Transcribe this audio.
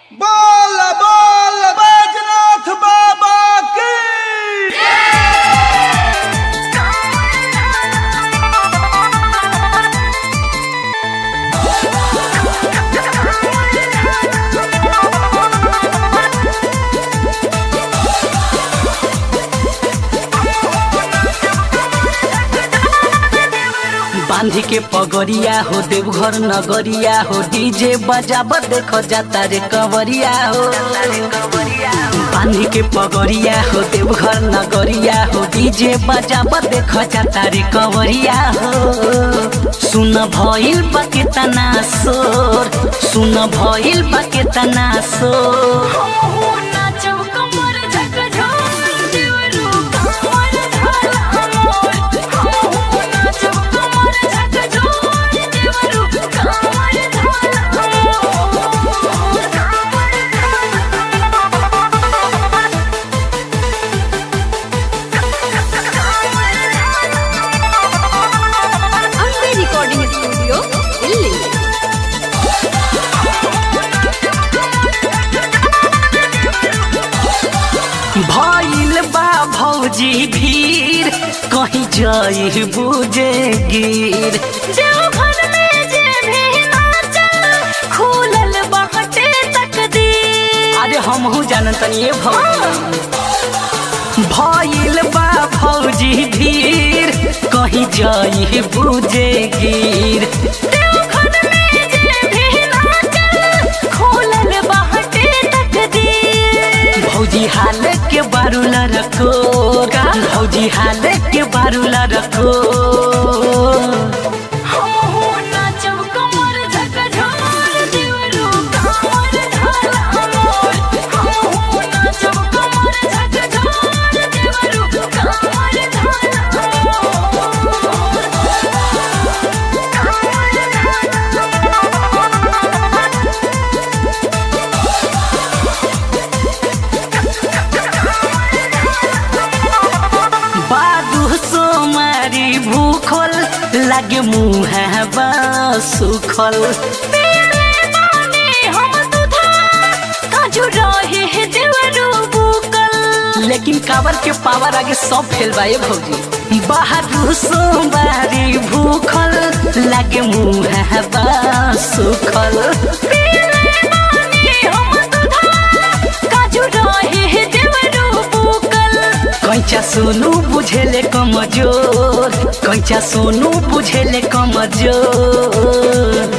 बोल बोल बैजनाथ बाबा की बांधी के पगड़िया हो देवघर नगरिया हो डीजे बजाब देखो जाता रे कंवरिया हो बांधी के पगड़िया हो देवघर नगरिया हो डीजे बजाब देखो जाता रे कंवरिया हो सुन भइल बा केतना शोर सुन भइल बा केतना शोर ಅಂಬೆ ರೆಕಾರ್ಡಿಂಗ್ ಸ್ಟುಡಿಯೋ ಇಲ್ಲಿ भइल बा भौजी भीड़ कहीं जाई बुझे गिर अरे हमहू जानत तनी भौजी भइल बा भौजी भीड़ कहीं जाई बुझे गिर भौजी हाल के बारूला रखो भौजी हाल के बारूला रखो बादू सोमारी भूखल लागे मुँह सुखल लेकिन काबर के पावर आगे सब फेल बा ये भौजी बाहर सोमवारी भूखल लागे मुँह सुखल कैचा सोनू बुझेले कमजोर कैचा सोनू बुझेले कमजोर